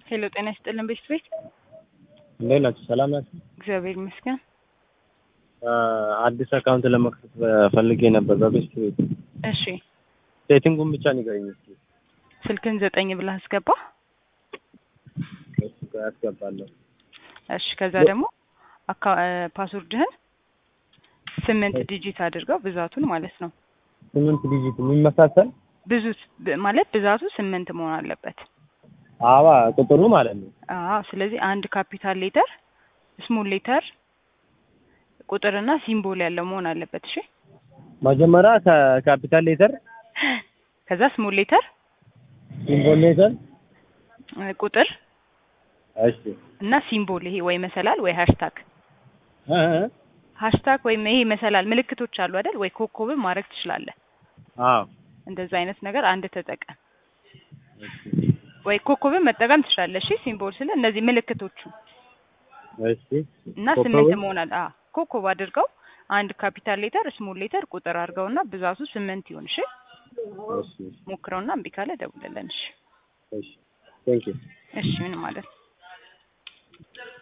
ሄሎ ጤና ይስጥልን ቤት ቤት እንዴት ናችሁ? ሰላም ናችሁ? እግዚአብሔር ይመስገን። አዲስ አካውንት ለመክፈት ፈልጌ ነበር በቤስት ቤት። እሺ ሴቲንጉን ብቻ ንገረኝ እስኪ። ስልክን ዘጠኝ ብለህ አስገባ። እሱ ጋር ያስገባለሁ። እሺ ከዛ ደግሞ አካ- እ፣ ፓስወርድህን ስምንት ዲጂት አድርገው ብዛቱን ማለት ነው። ስምንት ዲጂት የሚመሳሰል ብዙ ስ- ብ- ማለት ብዛቱ ስምንት መሆን አለበት። አባ ቁጥሩ ማለት ነው። አዎ ስለዚህ አንድ ካፒታል ሌተር፣ ስሞል ሌተር፣ ቁጥርና ሲምቦል ያለው መሆን አለበት። እሺ መጀመሪያ ከካፒታል ሌተር፣ ከዛ ስሞል ሌተር፣ ሲምቦል ሌተር፣ እ፣ ቁጥር እሺ እና ሲምቦል ይሄ ወይ መሰላል ወይ ሃሽታግ እ እ ሃሽታግ ወይም ይሄ መሰላል ምልክቶች አሉ አይደል? ወይ ኮከብም ማድረግ ትችላለህ። አዎ እንደዛ አይነት ነገር አንድ ተጠቀም። ወይ ኮከብን መጠቀም ትችላለህ። እሺ ሲምቦል ስለ እነዚህ ምልክቶቹ እሺ እና ኮከቡን? ስምንት መሆን አለ። አዎ ኮከብ አድርገው አንድ ካፒታል ሌተር ስሞል ሌተር ቁጥር አድርገውና ብዛቱ ስምንት ይሁን። እሺ እሺ ሞክረውና እምቢ ካለ ደውልልን። እሺ እሺ ቴንክ ዩ እሺ ምን ማለት